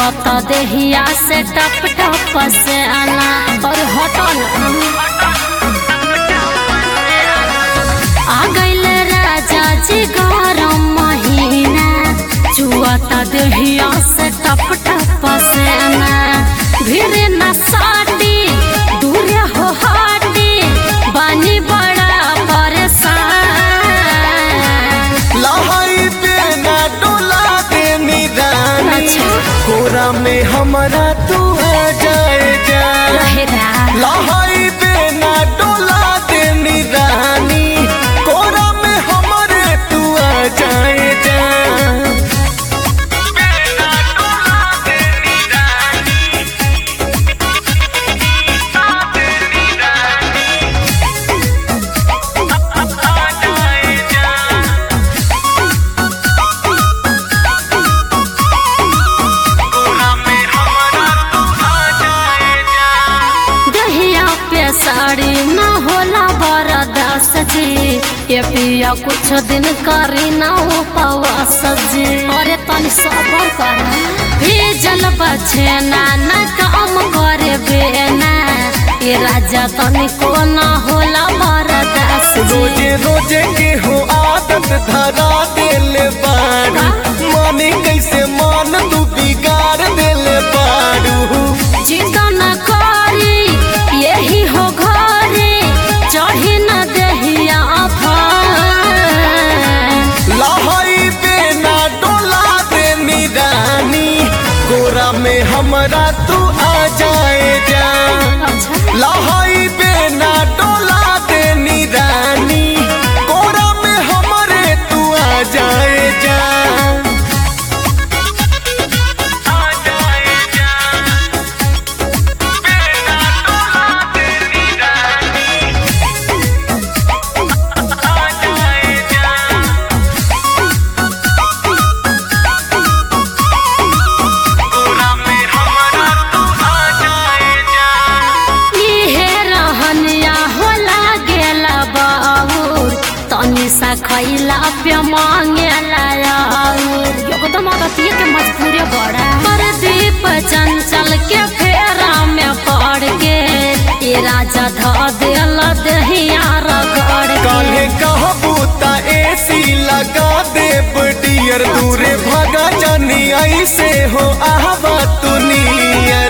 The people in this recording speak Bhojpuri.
छुअत देहिया से टप टप से आना और हटन आ गइल राजा जी गरम महीना छुअत देहिया से टप टप से आना भीड़ न साटी दूर हो हाटी बानी बड़ा परेशान लहाई पे ना डोला दे निदानी अच्छा। कोरा में हमारा तू आ जाए जा लहरा लहाई पे ना डोला दे निदानी कोरा में हमारे तू आ जाए जा दहिया पे साड़ी न होला बरदास जी ये पिया कुछ दिन करी न उपवास जी अरे तनी सबर कर भीजल बचे ना न काम करे बेना ये राजा तनी को न होला बरदास जी रोजे रोजे के हो आदत धरा देले बाड़ू माने कैसे मान तू बिगाड़ देले बाड़ू चिंता न करी यही हो घरे चढ़ी न दहिया फान लहाई पे ना डोला दे निरानी गोरा में हमरा तू आ जाए जा लहाई पे ना डोला दे निरानी गोरा में हमरे तू आ जाए जा इहे रहनिया होला गेला बाबूर तनी सा खैला पे मांगेला यार एकदम अगतिये के मजबूरी बड़ा प्रदीप चंचल के फेरा में पड़ के ये राजा ध देल दहिया रगड़ के काले कहबू ता एसी लगा दे डियर दूरे भगा जानी ऐसे हो आहवा तू नियर